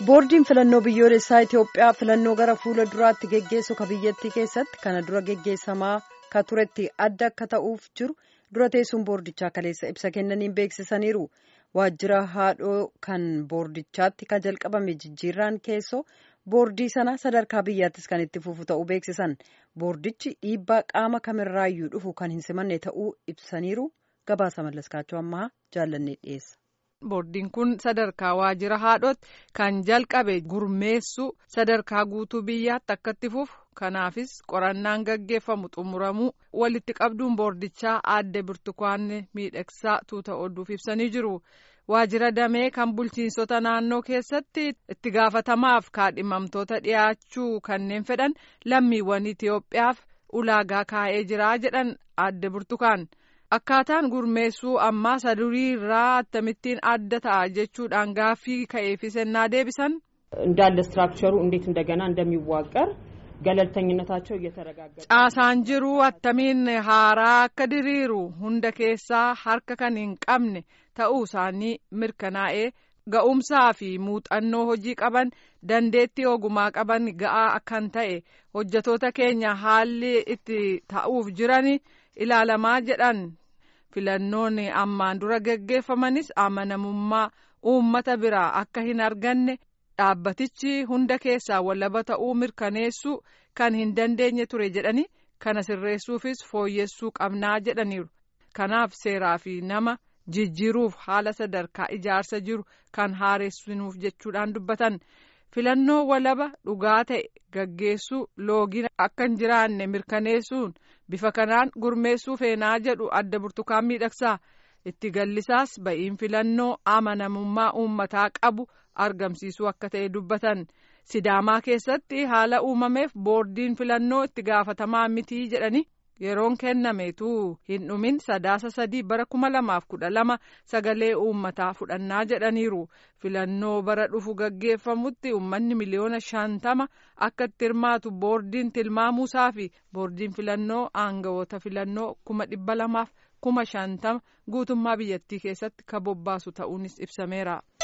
boordiin filannoo biyyoolessaa Itoophiyaa filannoo gara fuula duraatti geggeessu ka biyyattii keessatti kana dura geggeessamaa ka turetti adda akka ta'uuf jiru dura teessuun boordichaa kaleessa ibsa kennaniin beeksisaniiru. Waajjira haadhoo kan boordichaatti ka jalqabame jijjiirraan keessoo boordii sana sadarkaa biyyaattis kan itti fufu ta'uu beeksisan. Boordichi dhiibbaa qaama kamirraayyuu dhufu kan hin simanne ta'uu ibsaniiru. Gabaasa mallaskaachuu ammaa jaallannee dhiyeessa. Boordiin kun sadarkaa waajjira haadhootti kan jalqabe gurmeessu sadarkaa guutuu biyyaatti akka itti fufu kanaafis qorannaan gaggeeffamu xumuramuu walitti qabduun boordichaa aadde burtukaanne miidhagsaa tuuta oduuf ibsanii jiru. Waajjira damee kan bulchiinsota naannoo keessatti itti gaafatamaaf kaadhimamtoota dhiyaachuu kanneen fedhan lammiiwwan Itoophiyaaf ulaagaa kaa'ee jira jedhan aadde burtukaan. Akkaataan gurmeessuu ammaa sadurii irraa akkamittiin adda ta'a jechuudhaan gaaffii ka'eefis ennaa deebisan. እንዳለ ስትራክቸሩ እንዴት እንደገና እንደሚዋቀር ገለልተኝነታቸው እየተረጋገጠ caasaan jiru attamiin haaraa akka diriiru hunda keessaa harka kan hin qabne ta'uu isaanii mirkanaa'ee ga'umsaa fi muuxannoo hojii qaban dandeettii ogumaa qaban ga'aa kan ta'e hojjetoota keenya haalli itti ta'uuf jiran ilaalamaa jedhan filannoon ammaan dura gaggeeffamanis amanamummaa uummata biraa akka hin arganne dhaabbatichi hunda keessaa walaba ta'uu mirkaneessuu kan hin dandeenye ture jedhani kana sirreessuufis fooyyessuu qabnaa jedhaniiru kanaaf seeraa fi nama jijjiiruuf haala sadarkaa ijaarsa jiru kan haaressinuuf jechuudhaan dubbatan filannoo walaba dhugaa ta'e gaggeessuu loogiin akka hin jiraanne mirkaneessuun bifa kanaan gurmeessuu feenaa jedhu adda burtukaan miidhagsaa itti gallisaas ba'iin filannoo amanamummaa uummataa qabu argamsiisuu akka ta'e dubbatan sidaamaa keessatti haala uumameef boordiin filannoo itti gaafatamaa mitii jedhani yeroon kennameetu hin dhumin sadaasa sadii bara kuma lamaaf kudha lama sagalee uummataa fudhannaa jedhaniiru filannoo bara dhufu gaggeeffamutti uummanni miliyoona shantama akka itti hirmaatu boordiin tilmaamuusaa fi boordiin filannoo aangawoota filannoo kuma dhibba lamaaf kuma shantama guutummaa biyyattii keessatti ka bobbaasu ta'uunis ibsameera.